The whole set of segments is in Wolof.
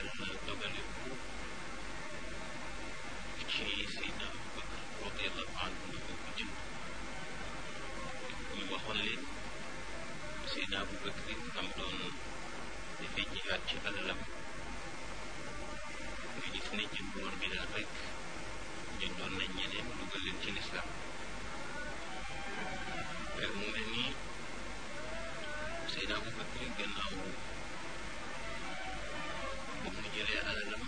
yàlla dogale ko ci Seydina Abubakar radiallahu anhu ni moo ko jënd ñu waxoon leen Seydina Abubakar nam doon dafay jihaat ci alalam nga gis ne jëndoon bi daal rek jëndoon nañ ñeneen dugal leen ci lislaam mu mel nii Seydina Abubakar gannaaw bu mu jëlee alalam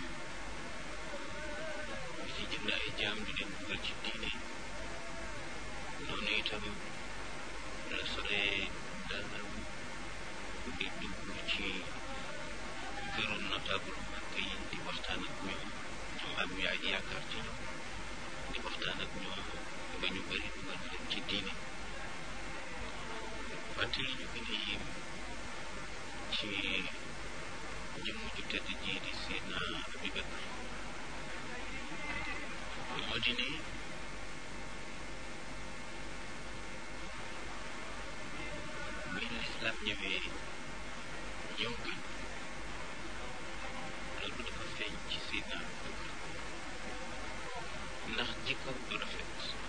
di ci jënd ay jaam di leen dugal ci diine noonu itam la solee dalam di dugg ci këru notable màkk yi di waxtaan ak ñoom ñoom am yaay yaakaar ci ñoom di waxtaan ak ñoom ba ñu bëri dugal leen ci diine fàttali ñu gën a yéem ci jëmm ju tedd ji di Seydina Abubakar moo di ne bi lislaam ñëwee ñëw gën